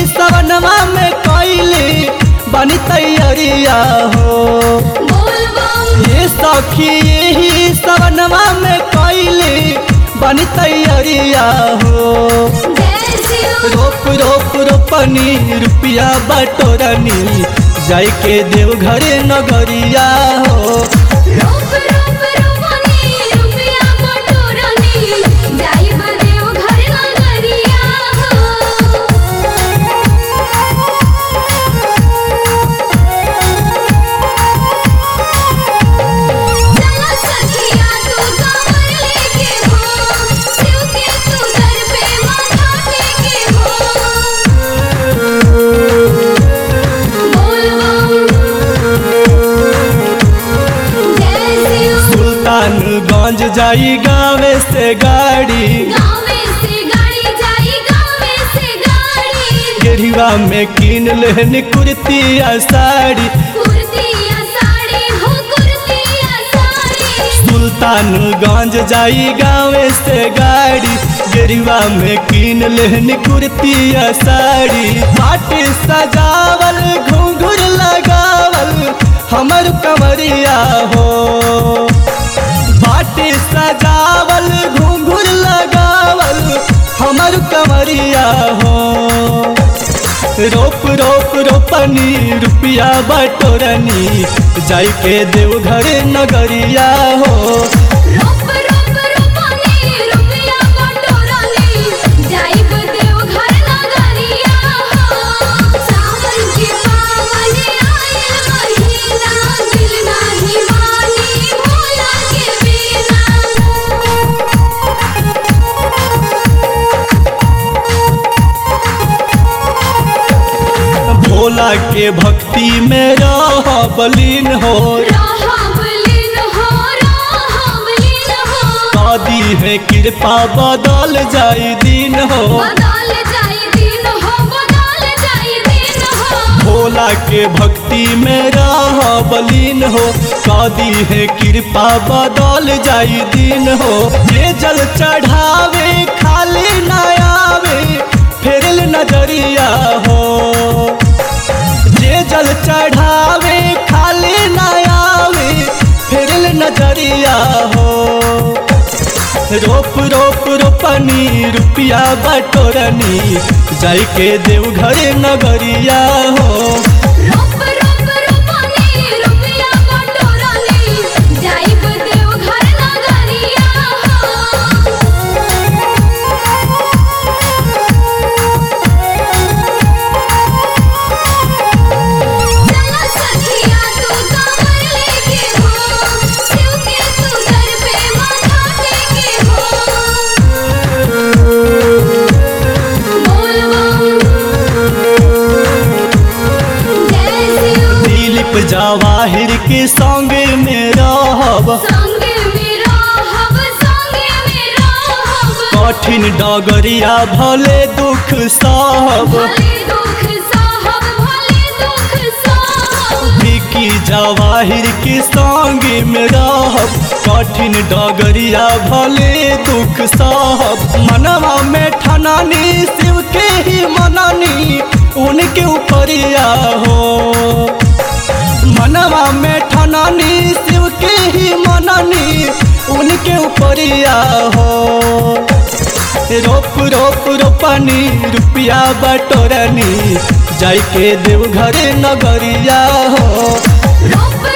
सवनमा में कैली बनी तैयारिया हो बोल बम ये सखी यही सवनमा में कैली बनी तैयारिया हो जय शिव रोप रोप रोपनी रुपया बटोरनी जाय के देव घरे नगरिया हो रोप रोप रोपनी रुपया बटोरनी जाइब देव घर नगरिया चला सखिया तू कमर लेके हो शिव के तू दर पे माथा टेके हो बोल बम जय शिव सुल्तानगंज जाई गावे से गाड़ी गावे से गाड़ी जाई गावे से गाड़ी गेढ़िवा में कीन लेहन कुर्ती आ साड़ी कुर्ती या साड़ी हो कुर्ती या साड़ी सुल्तानगंज जाई गावे से गाड़ी गेढ़िवा में कीन लेहन कुर्ती आ साड़ी माटी सजावल घुंघुर लगावल हमर कमरिया हो बाटी सजावल घुंघुर लगावल हमर कमरिया हो रोप रोप रोपनी रुपया बटोरनी जाय के देव घरे नगरिया हो रोप रोप रोपनी रुपया बटोरनी जाइब देव घर नगरिया हो सावन के पावन आयल महीना दिल नाही मानी भोला के बिना भोला के भक्ति में रह बलीन हो राहबलीन हो राहबलीन हो दादी है कृपा बदल जाई दिन हो बदल जाई दिन हो बदल जाई दिन हो भोला के भक्ति में रह बलीन हो दादी है कृपा बदल जाई दिन हो ये जल चढ़ावे खाली न आवे फेरल नजरिया हो जे जल चढ़ावे खाली न आवे फेरल नजरिया हो रोप रोप रोपनी रुपया बटोरनी जाय के देव घरे नगरिया हो रोप रोप रोपनी रुपया बटोरनी जाइब देव घर नगरिया चला सखिया तू कमर लेके हो शिव के तू दर पे माथा टेके हो बोल बम जय शिव दिलीप जवाहिर के संग में रहब संगे मेरा हब संगे मेरा हब कठिन डगरिया भले दुख सहब भले दुख साहब भले दुख साहब विकी जवाहिर के संग में रहब कठिन डगरिया भले दुख सहब मनवा में ठनानी शिव के ही मननी उनके ऊपरिया हो मनवा में ठनानी शिव के ही मननी उनके ऊपरिया हो रोप रोप रोपनी रुपया बटोरनी जाय के देव घरे नगरिया हो रोप